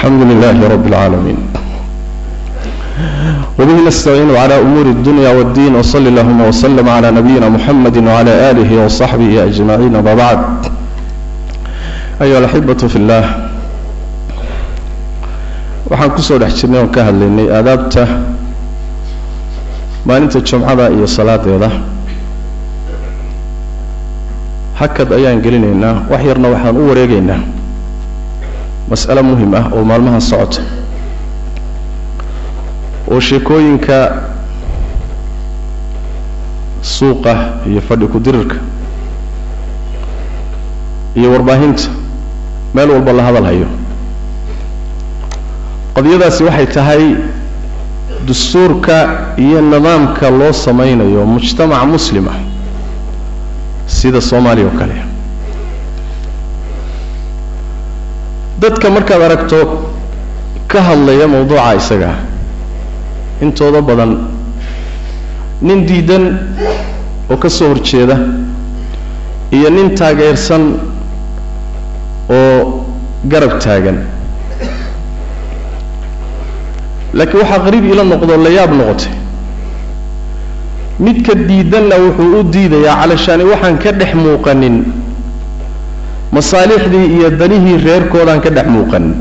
الحمد لله رب العالمين وبه نستعين على أمور الدنيا والدين وصلى اللهم وسلم على نبينا محمد وعلى آله وصحبه أجمعين وما بعد أيها الأحبة في الله waxaan kusoo dhex jirnay oon ka hadlaynay aadaabta maalinta jumcada iyo salaadeeda hakad ayaan gelinaynaa wax yarna waxaan u wareegaynaa mas'alo muhim ah oo maalmaha socota oo sheekooyinka suuqa iyo fadhi ku-dirirka iyo warbaahinta meel walba la hadal hayo qadiyadaasi waxay tahay dastuurka iyo nidaamka loo samaynayo mujtamac muslima sida soomaaliya oo kale dadka markaad aragto ka hadlaya mawduuca isaga intooda badan nin diidan oo ka soo horjeeda iyo nin taageersan oo garab taagan laakiin waxaa qariib ila noqdo la yaab noqotay midka diidanna wuxuu u diidayaa calashaani waxaan ka dhex muuqanin masaalixdii iyo danihii reerkoodaan ka dhex muuqanin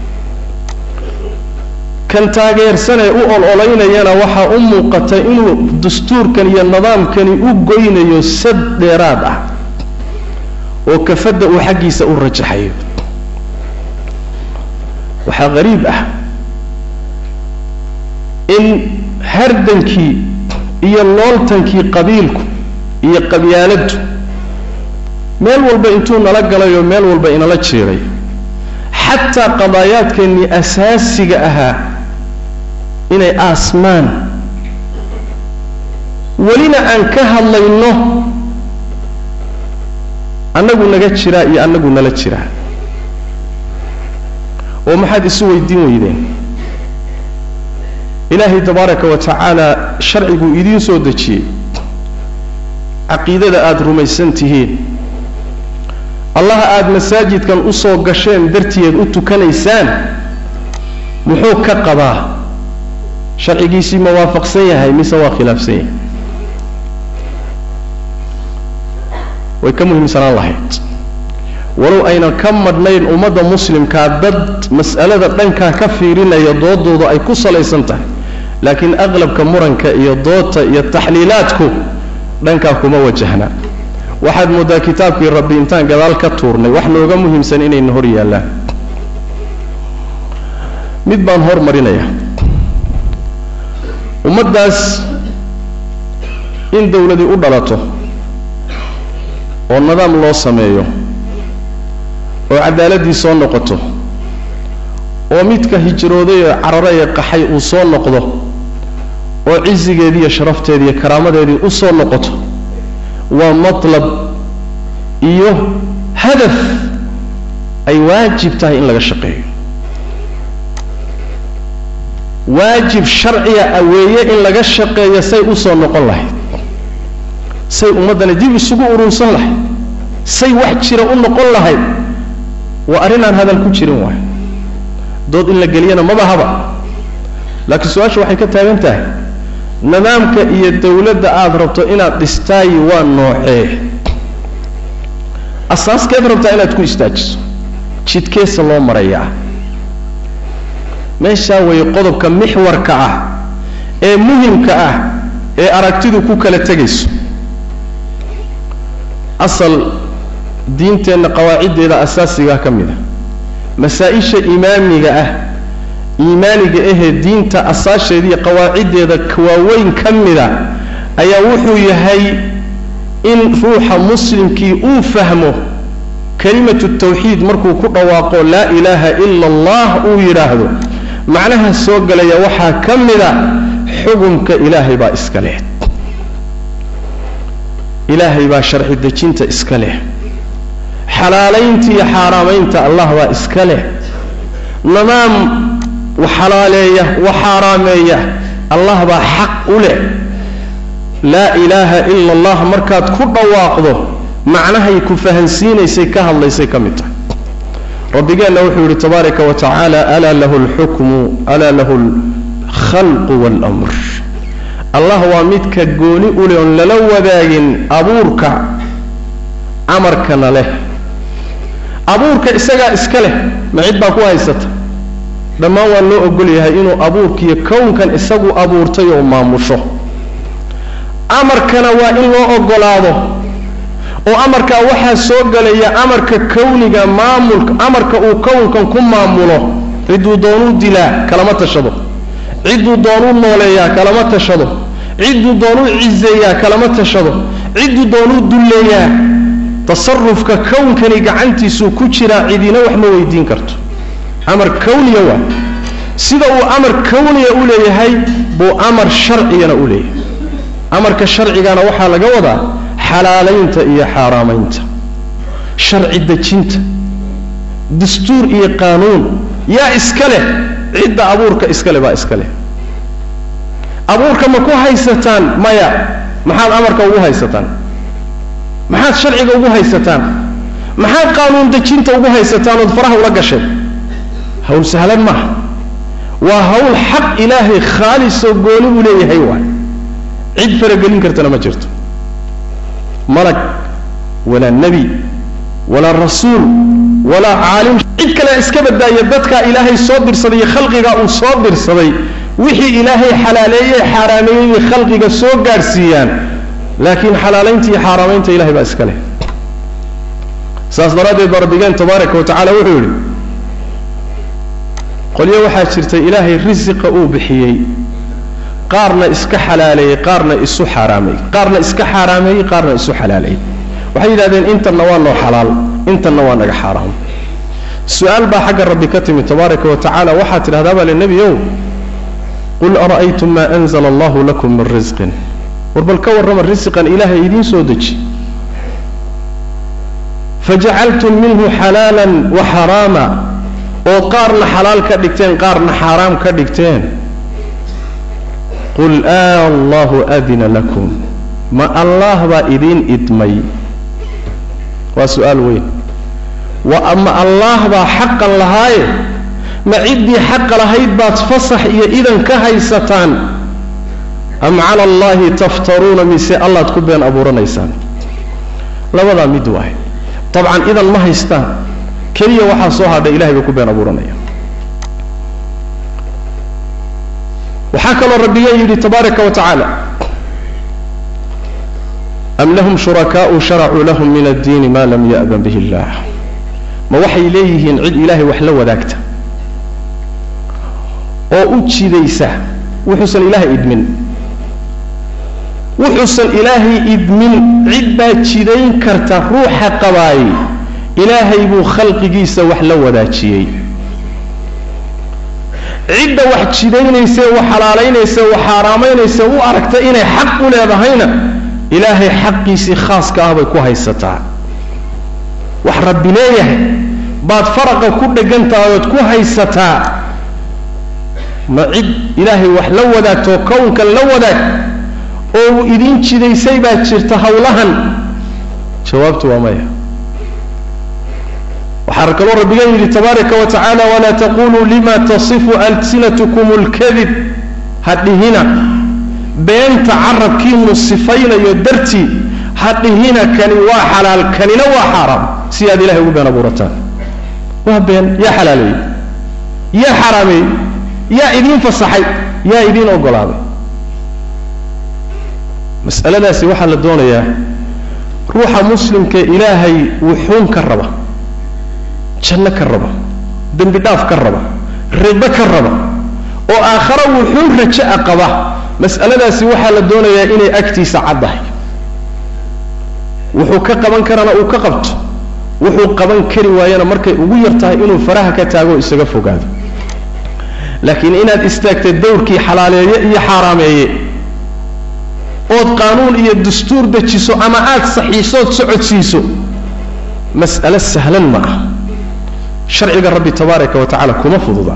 kan taageersanee u ol-olaynayana waxaa u muuqata inuu dastuurkan iyo nidaamkani u goynayo sad dheeraad ah oo kafadda uu xaggiisa u rajaxayo waxaa qariib ah in hardankii iyo looltankii qabiilku iyo qabyaaladdu meel walba intuu nala galayoo meel walba inala jeeday xataa qadaayaadkeennii asaasiga ahaa inay aasmaan welina aan ka hadlayno annagu naga jiraa iyo annagu nala jiraa oo maxaad isu weydiin weydeen ilaahay tabaaraka wa tacaala sharciguu idiin soo dejiyey caqiidada aada rumaysan tihiin allaha aada masaajidkan usoo gasheen dartiyeed u tukanaysaan muxuu ka qabaa sharcigiisii ma waafaqsan yahay mise waa khilaafsan yahay way ka muhiimsanaan lahayd walow aynan ka madhnayn ummadda muslimkaa dad mas'alada dhankaa ka fiirinaya doodooda ay ku salaysan tahay laakiin aqlabka muranka iyo doodta iyo taxliilaadku dhankaa kuma wajahna waxaad mooddaa kitaabkii rabbi intaan gadaal ka tuurnay wax nooga muhiimsan inayna hor yaallaan mid baan hormarinaya ummaddaas in dawladii u dhalato oo nidaam loo sameeyo oo cadaaladii soo noqoto oo midka hijrooday ee carare ee qaxay uu soo noqdo oo cizigeedii iyo sharafteedii iyo karaamadeedii u soo noqoto waa matlab iyo hadaf ay waajib tahay in laga shaqeeyo waajib sharciga aweeye in laga shaqeeyo say u soo noqon lahayd say ummaddana dib isugu urursan lahayd say wax jira u noqon lahayd waa arrin aan hadal ku jirin waay dood in la geliyana maba haba laakiin su-aasha waxay ka taagan tahay nidaamka iyo dawladda aada rabto inaad dhistaayi waa noocee asaaskeed rabtaa inaad ku istaajiso jidkeesa loo marayaa meeshaa way qodobka mixwarka ah ee muhimka ah ee aragtidu ku kala tegayso asal diinteenna qawaaciddeeda asaasigaa ka mid a masaa-isha imaamiga ah iimaaniga ahee diinta asaasheediiyo qawaaciddeeda waaweyn ka mida ayaa wuxuu yahay in ruuxa muslimkii uu fahmo kelimatu tawxiid markuu ku dhawaaqo laa ilaaha ila allah uu yidhaahdo macnaha soo gelaya waxaa ka mida xukumka ilaahay baa iska leh ilaahay baa sharci dejinta iska leh xalaalaynta iyo xaaraamaynta allah baa iska leh nidaam wax xalaaleeya wax xaaraameeya allah baa xaq u leh laa ilaaha ila allah markaad ku dhawaaqdo macnahay ku fahansiinaysay ka hadlaysay ka mid tahay rabbigeenna wuxuu yidhi tabaaraka wa tacaala alaa lahu alxukmu alaa lahu alkhalqu waalamr allah waa midka gooni u leh oon lala wadaagin abuurka amarkana leh abuurka isagaa iska leh ma cid baa ku haysata dhammaan waa loo ogol yahay inuu abuurkiiyo kownkan isagu abuurtay oo maamusho amarkana waa in loo ogolaado oo amarkaa waxaa soo gelaya amarka kawniga maamulka amarka uu kownkan ku maamulo cidduu doonuu dilaa kalama tashado cidduu doonuu nooleeyaa kalama tashado cidduu doonuu cizeeyaa kalama tashado cidduu doonuu dulleeyaa tasarufka kownkani gacantiisuu ku jiraa cidina wax ma weydiin karto amar kawniya waa sida uu amar kawniya u leeyahay buu amar sharcigana u leeyahay amarka sharcigana waxaa laga wadaa xalaalaynta iyo xaaraamaynta sharci dejinta dastuur iyo qaanuun yaa iska leh cidda abuurka iska leh baa iska leh abuurka ma ku haysataan maya maxaad amarka ugu haysataan maxaad sharciga ugu haysataan maxaad qaanuun dejinta ugu haysataan ood faraha ula gasheen hawl sahlan maaha waa hawl xaq ilaahay khaalisoo gooni uu leeyahay waay cid faragelin kartana ma jirto malag walaa nebi walaa rasuul walaa caalim cid kale iska badbaaya dadkaa ilaahay soo dirsaday iyo khalqigaa uu soo dirsaday wixii ilaahay xalaaleeyey xaaraameeyey bay khalqiga soo gaadhsiiyaan laakiin xalaalaynta iyo xaaraamaynta ilahay baa iska leh saas daraaddeed baa rabbigeen tabaaraka wa tacala wuxuu yidhi qolyo waxaa jirta ilaahay risiqa uu bixiyey qaarna iska xalaaleeyey qaarna isu xaaraameeyey qaarna iska xaaraameeyey qaarna isu xalaaleeyey waxay yidhahdeen intanna waa noo xalaal intanna waa naga xaaraam su-aal baa xagga rabbi ka timi tabaaraka wa tacala waxaad tidhahdaa baa le nebi ow qul ara'aytum maa anzala allahu lakum min risqin war bal ka warrama risiqan ilaahay idiin soo deji fajacaltum minhu xalaalan wa xaraama oo qaarna xalaal ka dhigteen qaarna xaaraam ka dhigteen qul a allahu adina lakum ma allah baa idiin idmay waa su-aal weyn wa ama allah baa xaqan lahaaye ma ciddii xaqa lahayd baad fasax iyo idan ka haysataan am cala allahi taftaruuna mise allaad ku been abuuranaysaan labadaa mid waay dabcan idan ma haystaan keliya waxaa soo hadhay ilahay bay ku been abuuranaya waxaa kaloo rabbiga yidhi tabaaraka wa tacaala am lahum shurakaau sharacuu lahum min addiini ma lam ya'dan bihi illah ma waxay leeyihiin cid ilaahay wax la wadaagta oo u jidaysa wuxuusan ilaahay idmin wuxuusan ilaahay idmin cid baa jidayn karta ruuxa qabaay ilaahay buu khalqigiisa wax la wadaajiyey cidda wax jidaynaysa wax xalaalaynaysa wax xaaraamaynaysa u aragta inay xaq u leedahayna ilaahay xaqiisii khaaska ah bay ku haysataa wax rabbi leeyahay baad faraqa ku dhegan tahay ood ku haysataa ma cid ilaahay wax la wadaagtoo kownkan la wadaag oo uu idiin jidaysay baa jirta hawlahan jawaabtu waa maya waxaa kaloo rabbigan yidhi tabaaraka wa tacaala walaa taquluu lima tasifu alsinatkum اlkadib ha dhihina beenta carabkiinu sifaynayo dartii ha dhihina kani waa xalaal kanina waa xaaraam si aad ilahay ugu been abuurataan waa been yaa xalaaleeyey yaa xaraameeyey yaa idiin fasaxay yaa idiin ogolaaday mas'aladaasi waxaa la doonayaa ruuxa muslimka ilaahay wuxuun ka raba janno ka raba dembi dhaaf ka raba rido ka raba oo aakhare wuxuun raja'a qaba mas'aladaasi waxaa la doonayaa inay agtiisa caddahay wuxuu ka qaban karana uu ka qabto wuxuu qaban kari waayana markay ugu yar tahay inuu faraha ka taago o isaga fogaado laakiin inaad istaagtay dawrkii xalaaleeye iyo xaaraameeye ood qaanuun iyo dastuur dejiso ama aad saxiisood socodsiiso mas'alo sahlan ma ah sharciga rabbi tabaaraka wa tacaala kuma fududa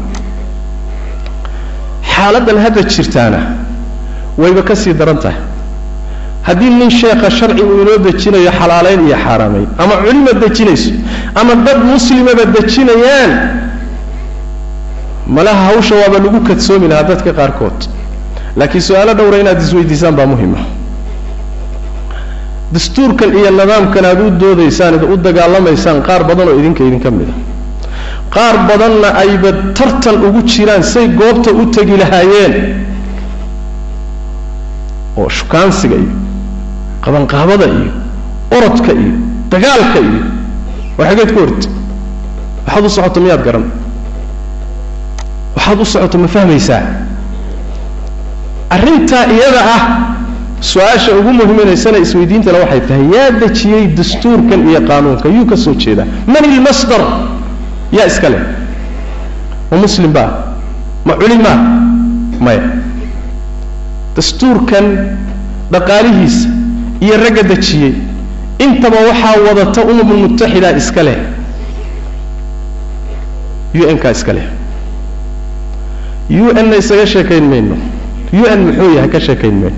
xaaladdan hadda jirtaana wayba ka sii daran tahay haddii nin sheekha sharci uu inoo dejinayo xalaalayn iyo xaaraamayn ama culima dejinayso ama dad muslimaba dejinayaan malaha hawsha waaba lagu kadsoomi lahaa dadka qaarkood laakiin su-aalo dhowra inaad isweydiisaan baa muhima dastuurkan iyo nidaamkan aad u doodaysaan id u dagaalamaysaan qaar badan oo idinka idinka mid a qaar badanna ayba tartan ugu jiraan say goobta u tegi lahaayeen oo shukaansiga iyo qabanqaabada iyo orodka iyo dagaalka iyo war xageed ku horta waxaad u socoto miyaad garan waxaad u socoto ma fahmaysaa arrintaa iyada ah su-aasha ugu muhiminaysana isweydiintana waxay tahay yaa dejiyey dastuurkan iyo qaanuunka yuu ka soo jeedaa man ilmasdar yaa iska leh ma muslim baa ma culimaa maya dastuurkan dhaqaalihiisa iyo ragga dejiyey intaba waxaa wadata umamul mutaxida iska leh u n kaa iska leh u n na isaga sheekayn mayno u n muxuu yahay ka sheekayn mayno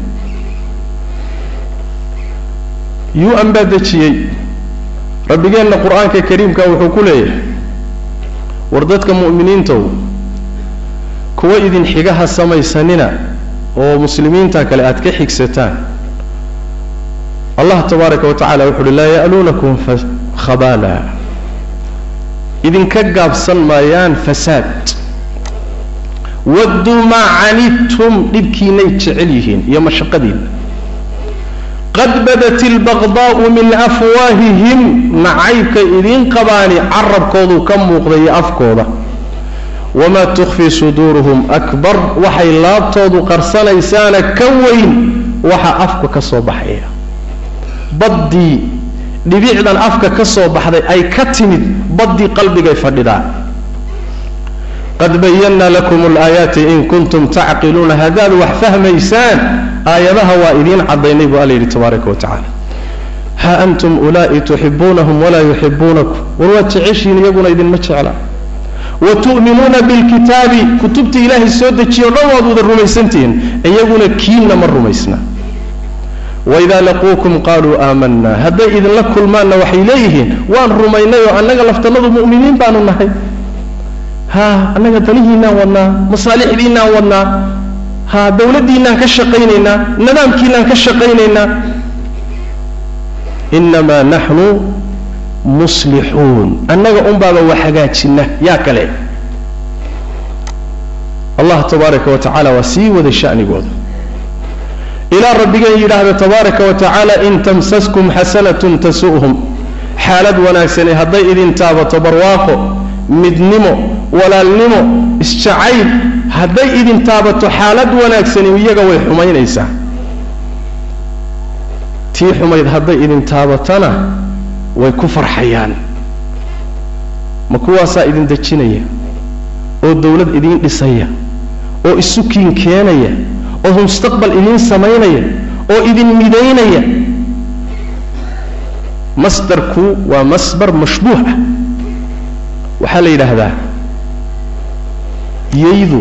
u n baa dejiyey rabbigeenna qur-aanka kariimka wuxuu ku leeyahay war dadka mu'miniintow kuwa idin xigaha samaysanina oo muslimiinta kale aad ka xigsataan allah tabaaraka wa tacala wuxu uhi laa ya'luunakum khabaala idinka gaabsan maayaan fasaad wadduu maa canidtum dhibkiinay jecel yihiin iyo mashaqadiinna qad badat ilbaqdaa'u min afwaahihim nacaybka idiin qabaani carabkoodu ka muuqda iyo afkooda wamaa tukfii suduuruhum akbar waxay laabtoodu qarsanaysaana ka weyn waxa afka ka soo baxaya baddii dhibicdan afka ka soo baxday ay ka timid baddii qalbigay fadhidaa qad bayannaa lakum alaayaati in kuntum tacqiluuna haddaad wax fahmaysaan aayadaha waa idiin caddaynay buu alla yidhi tabaaraka wa tacala ha antum ulaa'i tuxibuunahum walaa yuxibuunakum war waad jeceshiin iyaguna idinma jecla wa tu'minuuna bilkitaabi kutubta ilaahay soo dejiyo dhan waad wada rumaysantihiin iyaguna kiinna ma rumaysna waidaa laquukum qaaluu aamanaa hadday idinla kulmaanna waxay leeyihiin waan rumaynay oo annaga laftannadu mu'miniin baanu nahay ha annaga danihiinaan wadnaa masaalixdiinaan wadnaa ha dawladdiinaan ka shaqaynaynaa nidaamkiinaan ka shaqaynaynaa inamaa naxnu muslixuun annaga unbaaba wax hagaajina yaa kale allah tabaaraka wa tacala waa sii waday shanigooda ilaa rabbigeen yidhaahda tabaaraka wa tacaala in tamsaskum xasanatun tasu'hum xaalad wanaagsani hadday idin taabato barwaaqo midnimo walaalnimo isjacayl hadday idin taabato xaalad wanaagsani iyaga way xumaynaysaa tii xumayd hadday idin taabatana way ku farxayaan ma kuwaasaa idin dejinaya oo dawlad idiin dhisaya oo isukiin keenaya oo mustaqbal idiin samaynaya oo idin midaynaya masdarku waa masdar mashbuuh ah waxaa la yidhaahdaa yaydu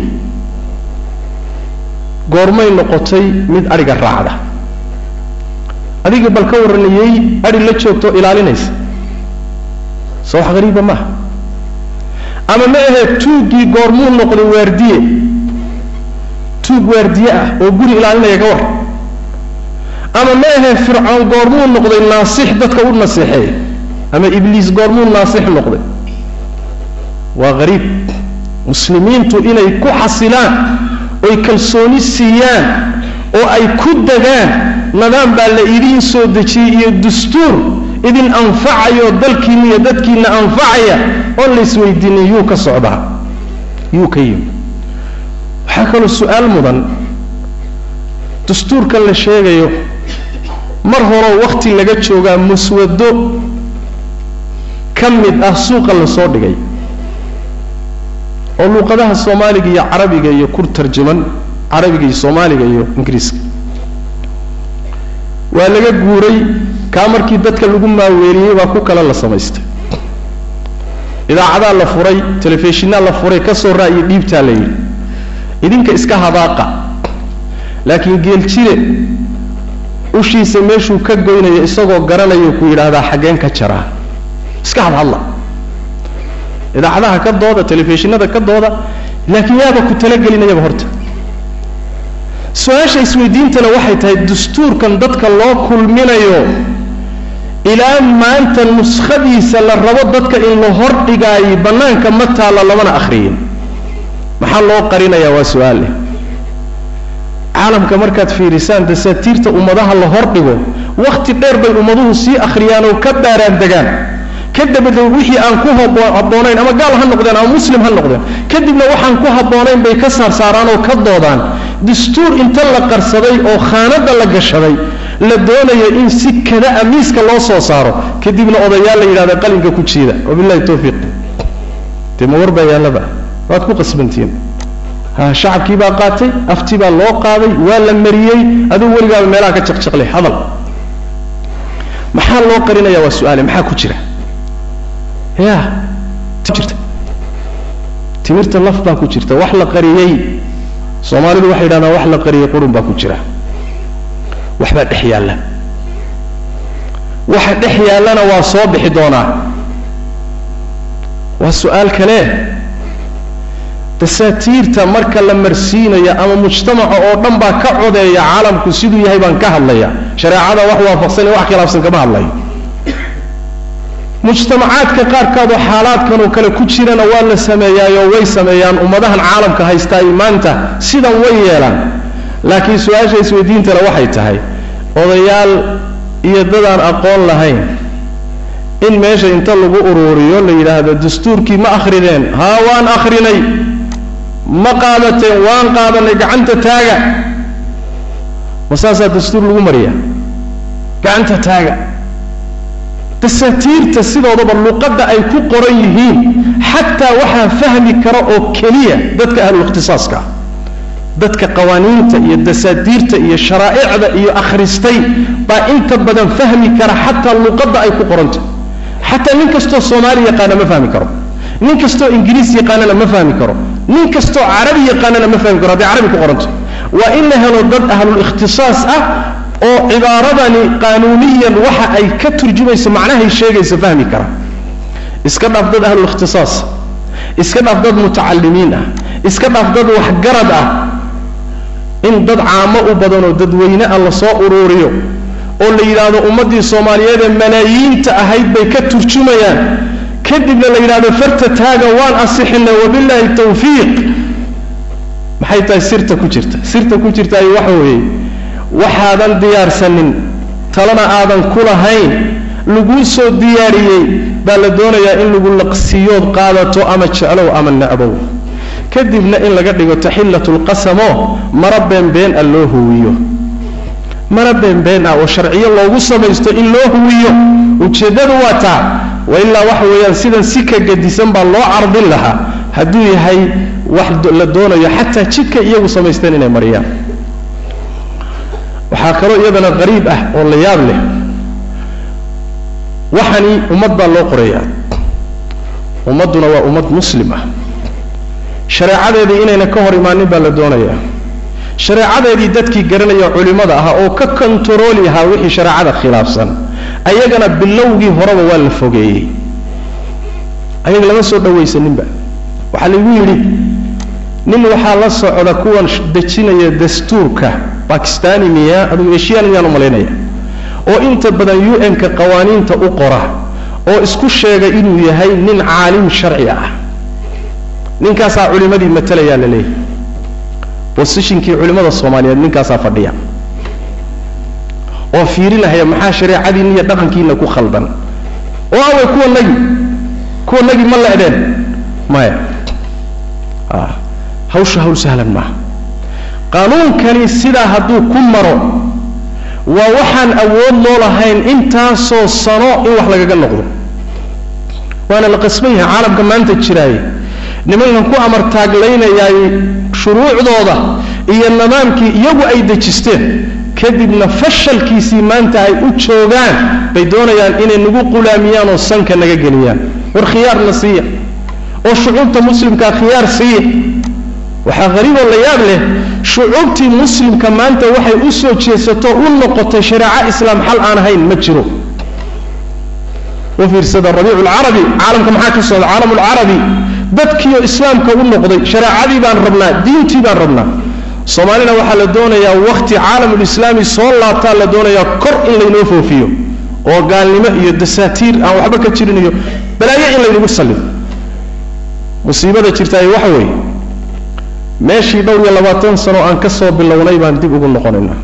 goormay noqotay mid adhiga raacda adiga bal ka warrana yay adhi la joogto ilaalinaysa soo wax hariiba maaha ama ma ahee tuuggii goormuu noqday waardiye tuug waardiye ah oo guri ilaalinaya ka war ama ma ahee fircoon goormuu noqday naasix dadka u naseexeeya ama ibliis goormuu naasix noqday waa hariib muslimiintu inay ku xasilaan oy kalsooni siiyaan oo ay ku degaan nidaam baa la idiin soo dejiyey iyo dastuur idin anfacayo dalkiinna iyo dadkiinna anfacaya oon la isweydiinin yuu ka socdaa yuu ka yimi waxaa kaloo su-aal mudan dastuurkan la sheegayo mar horeo wakhti laga joogaa muswado ka mid ah suuqa la soo dhigay oo luuqadaha soomaaliga iyo carabiga iyo ku tarjuman carabiga iyo soomaaliga iyo ingiriiska waa laga guuray kaa markii dadka lagu maaweeliyey baa ku kale la samaystay idaacadaa la furay telefishinaa la furay ka soo ra'yi dhiibtaa la yidhi idinka iska hadaaqa laakiin geeljire ushiisa meeshuu ka goynayo isagoo garanayo ku yidhaahdaa xaggeen ka jaraa iska hadhadla idaacadaha ka dooda telefishinada ka dooda laakiin yaaba ku talagelinayaba horta su-aasha isweydiintana waxay tahay dastuurkan dadka loo kulminayo ilaa maanta nuskhadiisa la rabo dadka in la hordhigaayo bannaanka ma taalla lamana akhriyin maxaa loo qarinayaa waa su-aal leh caalamka markaad fiirisaan dasaatiirta ummadaha la hordhigo wakhti dheer bay ummaduhu sii akhriyaan oo ka baaraan degaan ka dabada wixii aan ku habboonayn ama gaal ha noqdeen ama muslim ha noqdeen kadibna waxaan ku habboonayn bay ka saarsaaraan oo ka doodaan dastuur inta la qarsaday oo khaanada la gashaday la doonayo in si kada-a miiska loo soo saaro kadibna odayaal la yidhahda qalinka ku jiida wabillahi tawfiiq dee ma warbaa yaallaba waad ku qasbantihiin ha shacabkii baa qaatay afti baa loo qaaday waa la mariyey adigu weligaaba meelaha ka jaqjaqlay hadal maxaa loo qarinaya waa su-aale maxaa ku jira ya jirta timirta laf baa ku jirta wax la qariyey soomaalidu waxay yidhahdaan wax la qariyey qurun baa ku jira waxbaa dhex yaalla waxa dhex yaallana waa soo bixi doonaa waa su-aal kale dasaatiirta marka la marsiinayo ama mujtamaca oo dhan baa ka codeeya caalamku siduu yahay baan ka hadlaya shareecada wax waafaqsan iyo wax khilaafsan kama hadlayo mujtamacaadka qaarkoodoo xaalaadkan oo kale ku jirana waa la sameeyaayoo way sameeyaan ummadahan caalamka haystaay maanta sidan way yeelaan laakiin su-aasha isweydiintana waxay tahay odayaal iyo dadaan aqoon lahayn in meesha inta lagu uruuriyo la yidhaahdo dastuurkii ma akhrideen haa waan akhrinay ma qaadateen waan qaadanay gacanta taaga ma saasaa dastuur lagu mariya gacanta taaga dasaatiirta sidoodaba luqadda ay ku qoran yihiin xataa waxaa fahmi kara oo keliya dadka ahlulikhtisaaska ah dadka qawaaniinta iyo dasaatiirta iyo sharaa'icda iyo akhristay baa inta badan fahmi kara xataa luqadda ay ku qoranta xataa nin kastoo soomaali yaqaana ma fahmi karo nin kastoo ingiriis yaqaanana ma fahmi karo nin kastoo carabi yaqaanana ma fahmi karo hadday carabi ku qoranto waa in la helo dad ahlulikhtisaas ah oo cibaaradani qaanuuniyan waxa ay ka turjumayso macnahay sheegaysa fahmi kara iska dhaaf dad ahlulikhtisaas iska dhaaf dad mutacalimiin ah iska dhaaf dad waxgarad ah in dad caamo u badanoo dadweyne ah lasoo uruuriyo oo la yidhaahdo ummaddii soomaaliyeed ee malaayiinta ahayd bay ka turjumayaan kadibna la yidhahdo farta taaga waan asixinay wabilaahi tawfiiq maxay tahay sirta ku jirta sirta ku jirta ay waxa weeye waxaadan diyaarsanin talana aadan ku lahayn laguu soo diyaariyey baa la doonayaa in lagu laqsiyood qaadato ama jeclow ama necbow kadibna in laga dhigo taxillatu lqasamoo mara beenbeen ah loo huwiyo mara beenbeen ah oo sharciyo loogu samaysto in loo huwiyo ujeeddadu waa taa wa ilaa waxa weeyaan sidan si ka gadisan baa loo cardin lahaa hadduu yahay wax la doonayo xataa jidka iyagu samaysteen inay mariyaan waxaa kaloo iyadana qariib ah oo la yaab leh waxani ummad baa loo qorayaa ummadduna waa ummad muslim ah shareecadeedii inayna ka hor imaanin baa la doonayaa shareecadeedii dadkii garanaya culimmada ahaa oo ka kontarooli ahaa wixii shareecada khilaafsan ayagana bilowgii horeba waa la fogeeyey ayaga lama soo dhawaysaninba waxaa laygu yidhi nin waxaa la socda kuwan dejinaya dastuurka bakistani miya adugu eshiyan miyaan umalaynaya oo inta badan u n-ka qawaaniinta u qora oo isku sheega inuu yahay nin caalim sharci ah ninkaasaa culimadii matalayaa la leeyahy bosishinkii culimmada soomaaliyeed ninkaasaa fadhiya oo fiirinahaya maxaa shareecadiina iyo dhaqankiina ku khaldan oo awey kuwa nagi kuwa nagi ma leedeen maya hawsha hawl sahlan maaha qaanuunkani sidaa hadduu ku maro waa waxaan awood loo lahayn intaasoo sano in wax lagaga noqdo waana la qasban yahay caalamka maanta jiraaye nimankan ku amartaaglaynayaay shuruucdooda iyo nidaamkii iyagu ay dejisteen kadibna fashalkiisii maanta ay u joogaan bay doonayaan inay nagu qulaamiyaan oo sanka naga geliyaan war khiyaarna siiya oo shucuubta muslimkaa khiyaar siiya waxaa hariiboo la yaab leh shucuubtii muslimka maanta waxay u soo jeesato u noqotay shareeco islaam xal aan ahayn ma jiro u fiirsada rabiicu lcarabi caalamka maxaa ka socda caalamu lcarabi dadkiioo islaamka u noqday shareecadii baan rabnaa diintii baan rabnaa soomaalina waxaa la doonayaa wakhti caalamulislaami soo laabtaa la doonayaa kor in laynoo foofiyo oo gaalnimo iyo dasaatiir aan waxba ka jirin iyo balaayo in laynagu sallido musiibada jirtaay waxa weeye meeshii dhowr iyo labaatan sano aan ka soo bilownay baan dib ugu noqonaynaa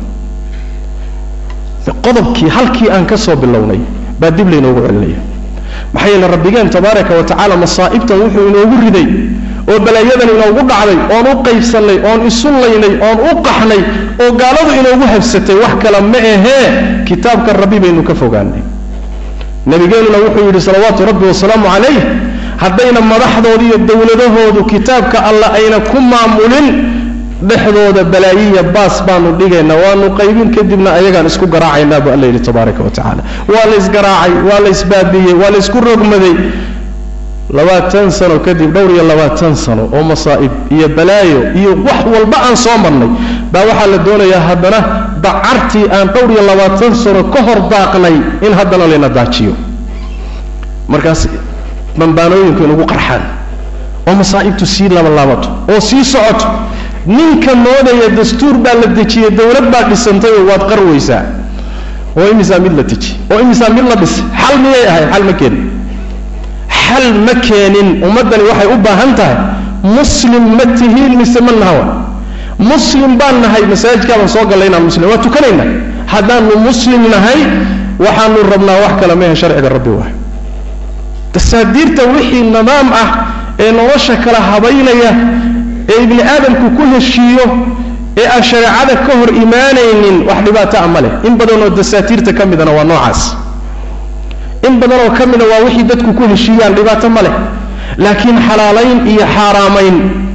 qodobkii halkii aan ka soo bilownay baa dib laynoogu celinaya maxaa yeele rabbigeen tabaaraka wa tacaala masaa'ibtan wuxuu inoogu riday oo balaayadan inoogu dhacday oon u qaybsannay oon isu laynay oon u qaxnay oo gaaladu inoogu habsatay wax kale ma ahee kitaabka rabbi baynu ka fogaanay nabigeenuna wuxuu yidhi salawaatu rabbi wasalaamu calayh haddayna madaxdooda iyo dowladahoodu kitaabka alla ayna ku maamulin dhexdooda balaayiya baas baanu dhigaynaa waanu qaybin kadibna ayagaan isku garaacaynaa bu alla yidhi tabaaraka wa tacaala waa la ysgaraacay waa la ysbaabiyey waa la ysku rogmaday labaatan sano kadib dhowr iyo labaatan sano oo masaa'ib iyo balaayo iyo wax walba aan soo marnay baa waxaa la doonayaa haddana dacartii aan dhowr iyo labaatan sano ka hor daaqnay in haddana layna daajiyo markaas bambaanooyinku inugu qarxaan oo masaa'ibtu sii labalaabato oo sii socoto ninka moodaya dastuur baa la dejiyey dowlad baa dhisantay oo waad qarweysaa oo imisaa mid la dejiy oo imisaa mid la dhisay xal miyay ahayd xal ma keenin xal ma keenin ummaddani waxay u baahan tahay muslim ma tihiin mise ma nahawa muslim baan nahay masaajidkaabaan soo gallay inaan muslim waa tukanayna haddaanu muslim nahay waxaanu rabnaa wax kale mehe sharciga rabbi waay tasaadiirta wixii nidaam ah ee nolosha kala habaynaya ee ibni aadamku ku heshiiyo ee aan shareecada ka hor imaanaynin wax dhibaato a ma leh in badanoo dasaatiirta ka midana waa noocaas in badanoo ka mida waa wixii dadku ku heshiiyaan dhibaato ma leh laakiin xalaalayn iyo xaaraamayn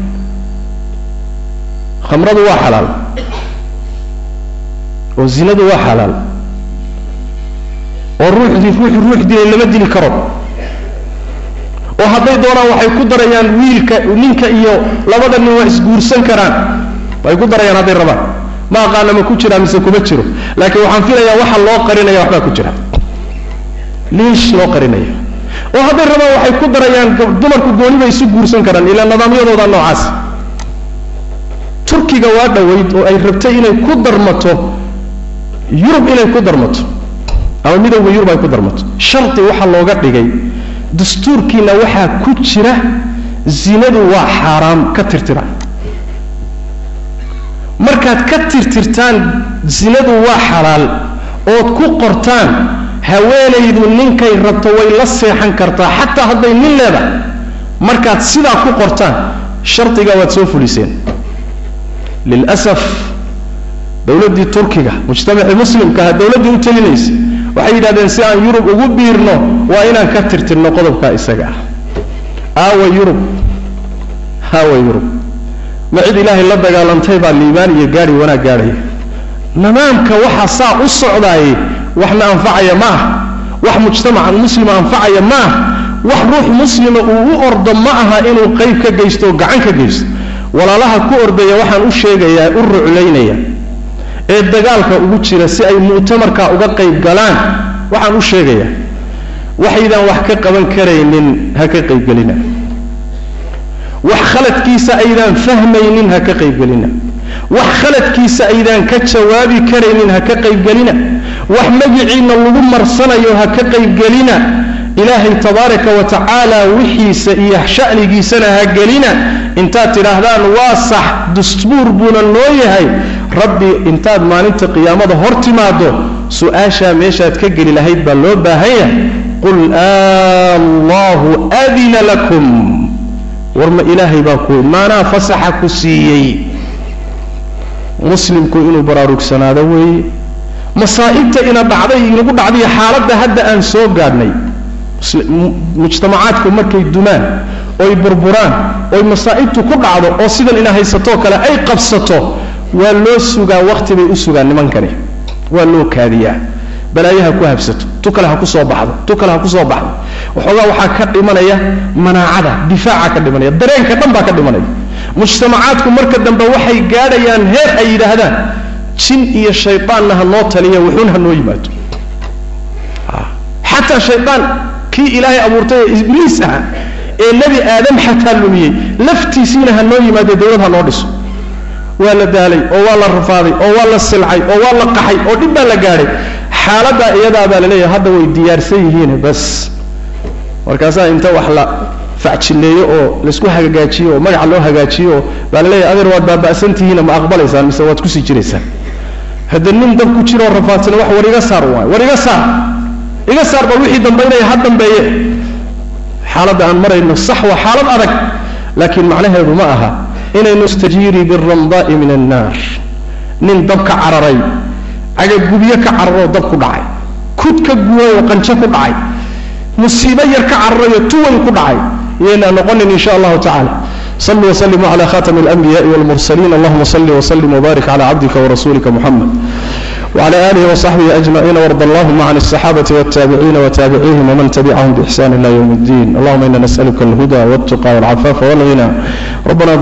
khamradu waa xalaal oo zinadu waa xalaal oo ruuxdii ruuxi ruux dilay lama dili karo oo hadday doonaan waxay ku darayaan wiilka ninka iyo labada nin waa isguursan karaan way ku darayaan hadday rabaan ma aqaana ma ku jiraa mise kuma jiro laakiin waxaan filayaa waxa loo qarinaya waxbaa ku jira liish loo qarinaya oo hadday rabaan waxay ku darayaan dumarku gooni bay isu guursan karaan ilaa nidaamyadooda noocaas turkiga waa dhoweyd oo ay rabtay inay ku darmato yurub inay ku darmato ama midowga yurub ay ku darmato shardi waxaa looga dhigay dastuurkiina waxaa ku jira zinadu waa xaaraam ka tirtira markaad ka tirtirtaan zinadu waa xalaal ood ku qortaan haweenaydu ninkay rabto way la seexan kartaa xataa hadday nin leedahay markaad sidaa ku qortaan shardigaa waad soo fuliseen lilasaf dowladdii turkiga mujtamacii muslimkaha dowladdii u telinaysa waxay yidhahdeen si aan yurub ugu biirno waa inaan ka tirtirno qodobkaa isaga ah aawa yurub aawa yurub ma cid ilaahay la dagaalantay baa liibaan iyo gaari wanaag gaadhaya nidaamka waxa saa u socdaayey waxna anfacaya ma ah wax mujtamaca muslima anfacaya ma ah wax ruux muslima uu u ordo ma aha inuu qayb ka geysto oo gacan ka geysto walaalaha ku ordaya waxaan u sheegayaa u ruclaynaya ee dagaalka ugu jira si ay mu'tamarka uga qayb galaan waxaan u sheegayaa waxaydaan wax ka qaban karaynin ha ka qaybgelina wax khaladkiisa aydaan fahmaynin ha ka qaybgelina wax khaladkiisa aydaan ka jawaabi karaynin ha ka qaybgelina wax magiciinna lagu marsanayo ha ka qaybgelina ilaahay tabaaraka wa tacaala wixiisa iyo sha'nigiisana ha gelina intaad tidhaahdaan waa sax dastuur buuna noo yahay rabbi intaad maalinta qiyaamada hor timaado su-aashaa meeshaad ka geli lahayd baa loo baahan yahay qul allahu adina lakum war ma ilaahay baa ku maanaa fasaxa ku siiyey muslimku inuu baraarugsanaado weeye masaa'ibta ina dhacday inagu dhacday xaaladda hadda aan soo gaadhnay mujtamacaadku markay dumaan oy burburaan oy masaa'ibtu ku dhacdo oo sidan ina haysatoo kale ay qabsato waa loo sugaa wakti bay u sugaan nimankani waa loo kaadiyaa balaayaha ku habsato tu kale ha ku soo baxdo tu kale ha ku soo baxdo waxoogaa waxaa ka dhimanaya manaacada difaaca ka dhimanaya dareenka dhan baa ka dhimanaya mujtamacaadku marka dambe waxay gaadhayaan heer ay yidhaahdaan jin iyo shaydaanna ha noo taliya wuxuun ha noo yimaado xataa shaydaan kii ilaahay abuurtay ee ibliis ah ee nebi aadam xataa lumiyey laftiisiina ha noo yimaado dawlad ha noo dhiso waa la daalay oo waa la rafaaday oo waa la silcay oo waa la qaxay oo dhib baa la gaadhay xaaladdaa iyadaa baa la leeyahay hadda way diyaarsan yihiin bas markaasaa inta wax la facjineeyo oo laisku hagaajiyo oo magaca loo hagaajiyo oo baa la leeyahay adeer waad baaba'santihiina ma aqbalaysaan mise waad kusii jiraysaan hadda nin dab ku jiroo rafaadsana wax war iga saar waay war iga saar iga saar bal wixii dambaynaya ha dambeeye xaaladda aan marayno sax waa xaalad adag laakiin macnaheedu ma aha inaynu istajiiri biramdaai min annaar nin dab ka cararay cagagubyo ka cararoo dab ku dhacay kud ka guway oo qanjo ku dhacay musiibo yar ka cararayo tuwan ku dhacay iyaynaa noqonin in sha allahu tacala صلوا وسلموا على خاتم الأنبياء والمرسلين اللهم صل وسلم وبارك على عبدك ورسولك محمد وعلى آله وصحبه أجمعين وارض اللهم عن الصحابة والتابعين وتابعيهم ومن تبعهم بإحسان إلى يوم الدين اللهم إنا نسألك الهدى والتقى والعفاف والغنى ربنا